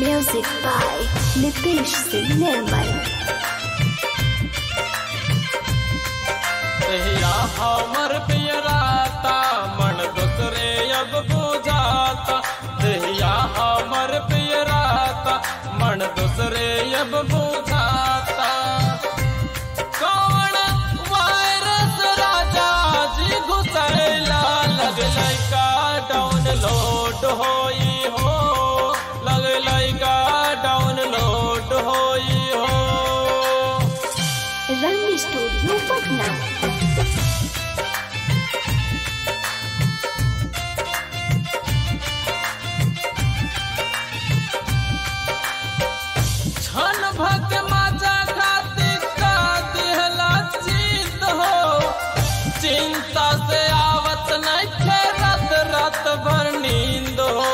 Music by Nitish Singh Nirmal. तहिया हमर पियराता मन दूसरे अब बुझाता तहिया हमर पियराता मन दूसरे अब बुझाता कौन वायरस राजा जी घुसैला लगलै का डाउनलोड होई हो लगलै का डाउनलोड होई हो Rang Studio Patna. छन भक्त माजा खातिर का दिहला चित हो चिंता से आवत नहीं थे रात रात भर नींद हो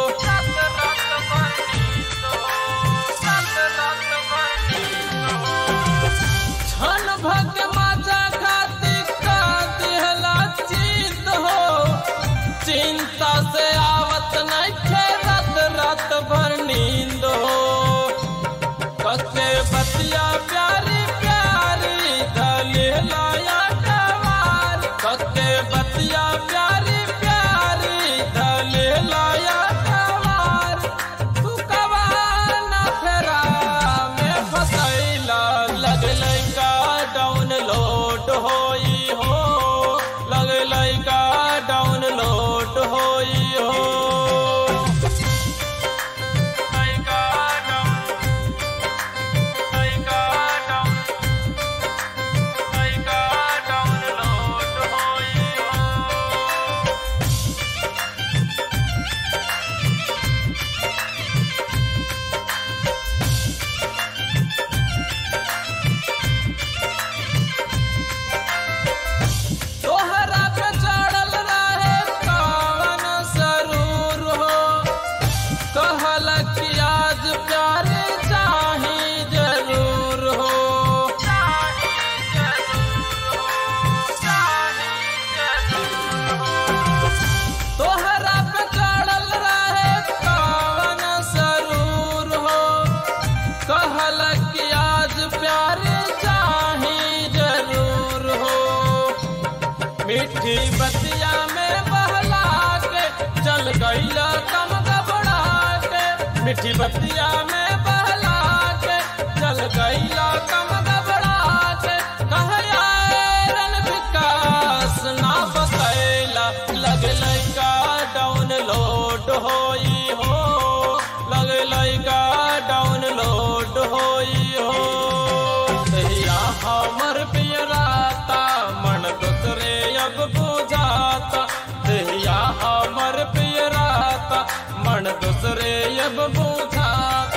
छन भक्त माजा खातिर का दिहला चित हो चिंता से आवत नहीं थे रात रात भर नींद हो कसे बतिया प्यारी प्यारी दले लाया कवार कसे बतिया प्यारी प्यारी दले लाया कवार तू कवाना फेरा में फसैला लगलै का डाउनलोड होई हो लगलै का डाउनलोड होई हो लइका डाउन लइका डाउन लइका डाउनलोड होई हो तोहरा पे चढ़ल रहे कवन सरूर हो कहल कि आज प्यार चाही जरूर हो तोहरा पे चढ़ल रहे कवन सरूर हो कहल कि आज प्यार चाही जरूर हो मीठी बतिया में बहला के चल गईला कम घबरा के मीठी बतिया में बहला के चल गईला कम घबरा के कहया रन विकास ना बतैला लगलै का डाउनलोड होई हो लगलै का डाउनलोड होई हो तहिया हमर पियराता मन दूसरे अब बुझाता तहिया हमर पियराता मन दूसरे अब बुझाता